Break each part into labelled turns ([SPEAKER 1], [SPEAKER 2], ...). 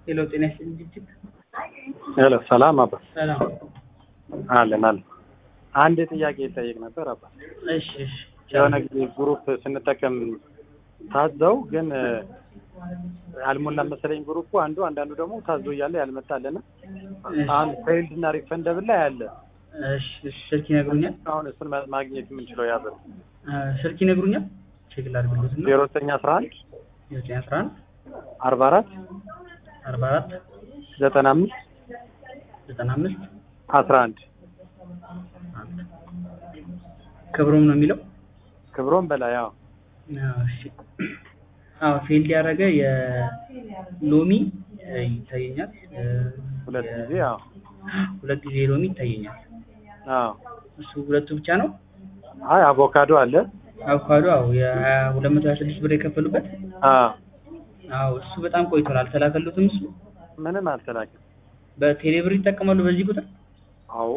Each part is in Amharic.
[SPEAKER 1] ሄሎ ጤና ይስጥልኝ ድርጅት
[SPEAKER 2] ሄሎ ሰላም አባ
[SPEAKER 1] ሰላም
[SPEAKER 2] አለን አለን አንድ ጥያቄ ይጠይቅ ነበር አባ
[SPEAKER 1] እሺ እሺ
[SPEAKER 2] የሆነ ጊዜ ግሩፕ ስንጠቀም ታዘው ግን አልሞላም መሰለኝ ግሩፑ አንዱ አንዳንዱ ደግሞ ታዞ እያለ ያልመጣለና አሁን ፌይልድ እና ሪፈንደብል ላይ አለ
[SPEAKER 1] እሺ እሺ ስልክ ይነግሩኛል
[SPEAKER 2] አሁን እሱን ማ- ማግኘት የምንችለው ያበ
[SPEAKER 1] አ፣ ስልክ ይነግሩኛል ቼክ ላድርግሎት እና
[SPEAKER 2] ዜሮ ዘጠኝ አስራ አንድ
[SPEAKER 1] ዘጠኝ አስራ አንድ
[SPEAKER 2] አርባ አራት
[SPEAKER 1] አርባ አራት
[SPEAKER 2] ዘጠና አምስት
[SPEAKER 1] ዘጠና አምስት
[SPEAKER 2] አስራ አንድ
[SPEAKER 1] አንድ ክብሮም ነው የሚለው
[SPEAKER 2] ክብሮም በላይ ያው
[SPEAKER 1] አዎ፣ እሺ አዎ ፌልድ ያደረገ የሎሚ እ፣ ይታየኛል እ፣
[SPEAKER 2] ሁለት
[SPEAKER 1] የ-
[SPEAKER 2] ጊዜ ያው
[SPEAKER 1] ሁለት ጊዜ ሎሚ ይታየኛል
[SPEAKER 2] አዎ
[SPEAKER 1] እሱ ሁለቱ ብቻ ነው
[SPEAKER 2] አይ አቮካዶ አለ
[SPEAKER 1] አቮካዶ አዎ የሀያ ሁለት መቶ ሀያ ስድስት ብር የከፈሉበት
[SPEAKER 2] አዎ
[SPEAKER 1] አዎ እሱ በጣም ቆይቷል አልተላከሉትም እሱ
[SPEAKER 2] ምንም አልተላከም
[SPEAKER 1] በቴሌብር ይጠቀማሉ በዚህ ቁጥር
[SPEAKER 2] አዎ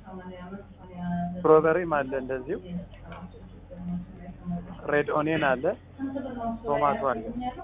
[SPEAKER 2] ስትሮበሪም አለ እንደዚሁ ሬድ ኦኒየን አለ ቶማቶ አለ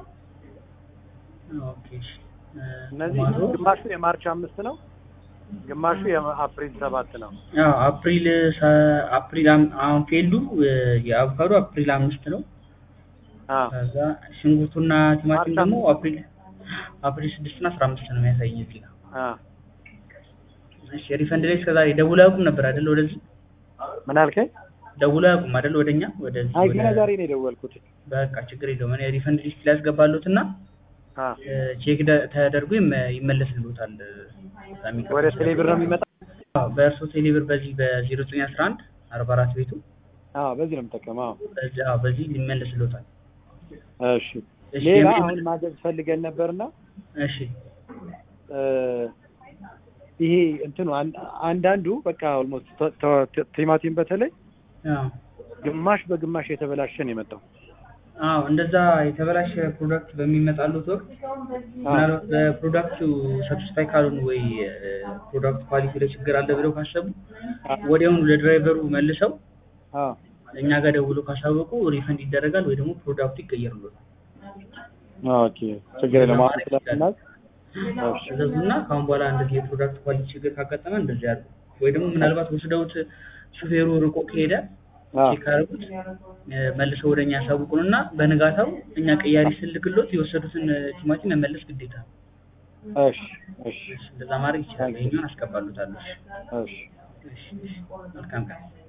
[SPEAKER 1] ኦኬ እሺ እ፣
[SPEAKER 2] እነዚህ
[SPEAKER 1] ቶማቶ
[SPEAKER 2] ግማሹ የማርች አምስት ነው ግማሹ የአፕሪል ሰባት ነው
[SPEAKER 1] አዎ አፕሪል ሰ- አፕሪል አም- አሁን ፌልዱ እ፣ የአቮካዶ አፕሪል አምስት ነው
[SPEAKER 2] አዎ
[SPEAKER 1] ከዛ ሽንኩርቱና ቲማቲም
[SPEAKER 2] ማርች
[SPEAKER 1] ደግሞ
[SPEAKER 2] አምስት።
[SPEAKER 1] አፕሪል አፕሪል ስድስት እና አስራ አምስት ነው የሚያሳየኝ እዚህ ጋር
[SPEAKER 2] አዎ
[SPEAKER 1] እሺ ሪፈንድ ላይ እስከዛሬ ደውለው አያውቁም ነበር አይደል ወደዚህ
[SPEAKER 2] ምን አልከኝ
[SPEAKER 1] ደውለው አያውቁም አይደል ወደኛ ወደዚህ
[SPEAKER 2] አይ
[SPEAKER 1] ወደ-
[SPEAKER 2] ገና ዛሬ ነው የደወልኩት
[SPEAKER 1] በቃ ችግር የለውም እኔ ሪፈንድ ሊስት ላይ ያስገባሉት እና
[SPEAKER 2] አዎ
[SPEAKER 1] እ፣ ቼክ ደ- ተደርጎ ይመ- ይመለስልዎታል እ፣ በሚቀጥለው
[SPEAKER 2] ወደ ቴሌብር ነው የሚመጣ
[SPEAKER 1] አዎ በእርሶ ቴሌብር በዚህ በዜሮ ዘጠኝ አስራ አንድ አርባ አራት ቤቱ
[SPEAKER 2] አዎ በዚህ ነው የምጠቀመው አዎ
[SPEAKER 1] በዚህ አዎ በዚህ ሊመለስልዎታል
[SPEAKER 2] እሺ
[SPEAKER 1] እሺ
[SPEAKER 2] ሌላ
[SPEAKER 1] የሚ-
[SPEAKER 2] አሁን ማዘዝ ፈልገን ነበርና
[SPEAKER 1] እሺ
[SPEAKER 2] እ፣ ይሄ እንትኑ አን- አንዳንዱ በቃ ኦልሞስት ቲማቲም በተለይ
[SPEAKER 1] አዎ
[SPEAKER 2] ግማሽ በግማሽ የተበላሸ ነው የመጣው
[SPEAKER 1] አዎ እንደዛ የተበላሸ ፕሮዳክት በሚመጣሉት ወቅት ምናልባት በፕሮዳክቱ ሳቲስፋይ ካልሆኑ ወይ ፕሮዳክት ኳሊቲ ላይ ችግር አለ ብለው ካሰቡ ወዲያውኑ ለድራይቨሩ መልሰው
[SPEAKER 2] አዎ
[SPEAKER 1] እኛ ጋር ደውለው ካሳወቁ ሪፈንድ ይደረጋል ወይ ደግሞ ፕሮዳክቱ ይቀየርሎታል።
[SPEAKER 2] ኦኬ ችግር የለም አሁን ስለምናውቅ እሺ
[SPEAKER 1] እዘዙና ከአሁን በኋላ እንደዚህ የፕሮዳክት ኳሊቲ ችግር ካጋጠመ እንደዚህ ያሉ ወይ ደግሞ ምናልባት ወስደውት ሹፌሩ ርቆ ከሄደ
[SPEAKER 2] አዎ
[SPEAKER 1] ቼክ አድርጉት እ፣ መልሰው ወደ እኛ ያሳውቁንና በንጋታው እኛ ቀያሪ ስልክሎት የወሰዱትን እ፣ ቲማቲም መመለስ ግዴታ ነው።
[SPEAKER 2] እሺ እሺ
[SPEAKER 1] እንደዛ ማድረግ ይችላል። ይሄኛውን አስገባሉታለሁ።
[SPEAKER 2] እሺ
[SPEAKER 1] እሺ፣ እሺ። መልካም ቀን